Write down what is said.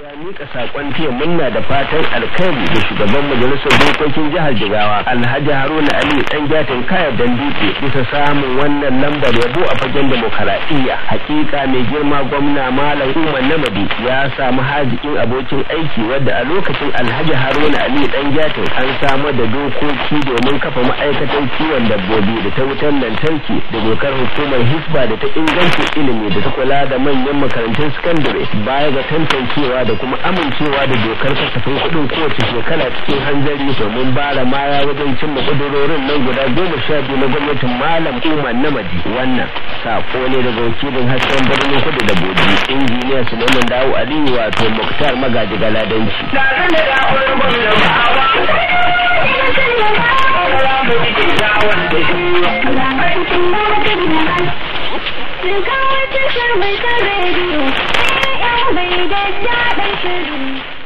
ya mika sakon taya murna da fatan alkhairi da shugaban majalisar dokokin jihar Jigawa Alhaji Haruna Ali dan jatin kayar Dandike bisa samun wannan lambar yabo a fagen demokaradiyya hakika mai girma gwamna Malam Umar Namadi ya samu hazikin abokin aiki wadda a lokacin Alhaji Haruna Ali dan jatin an samar da dokoki domin kafa ma'aikatan kiwon dabbobi da ta wutar lantarki da dokar hukumar hisba da ta inganta ilimi da ta kula da manyan makarantun sakandare baya ga tantancewa da kuma amincewa da dokar kasafin kuɗin kowace shekara cikin hanzari domin bara maya wajen cimma ƙudurorin nan guda goma sha biyu na gwamnatin malam umar namadi wannan sako ne daga wakilin hasken birnin kudu da boji injiniya suleiman dawo aliyu wato muktar magaji galadanci. Shiga wata shirmai ta rediyo, sai yan bai da daɗin shirin.